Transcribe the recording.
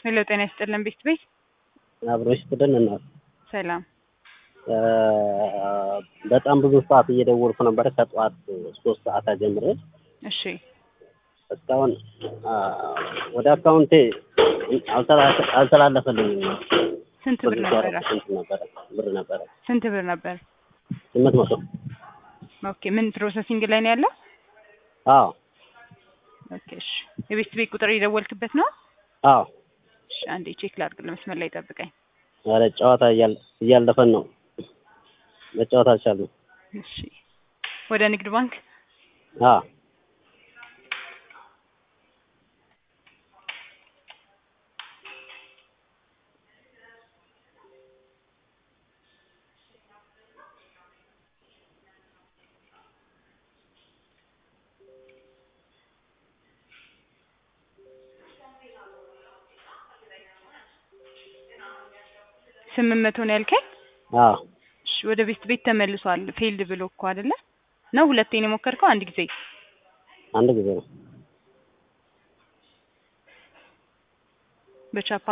ሄሎ ጤና ይስጥልን ቤት ቤት አብሮሽ ቡድን እና ሰላም በጣም ብዙ ሰዓት እየደወልኩ ነበረ ከጠዋት ሶስት ሰዓት ጀምሬ እሺ እስካሁን ወደ አካውንቴ አልተላለፈልኝም። ስንት ብር ነበረ? ስንት ነበረ ብር ነበረ? ስንት ብር ነበር? ስምንት መቶ ኦኬ ምን ፕሮሰሲንግ ላይ ነው ያለው? አዎ ኦኬ እሺ የቤት ቤት ቁጥር የደወልክበት ነው? አዎ። እሺ አንዴ ቼክ ላድርግ፣ ለመስመር ላይ ጠብቀኝ። ኧረ ጨዋታ እያለፈን ነው፣ መጫወት አልቻልንም። እሺ ወደ ንግድ ባንክ አዎ ስምንት መቶ ነው ያልከኝ? አዎ እሺ ወደ ቤት ቤት ተመልሷል። ፌልድ ብሎ እኮ አይደለ ነው? ሁለቴ ነው የሞከርከው? አንድ ጊዜ አንድ ጊዜ ነው። በቻፓ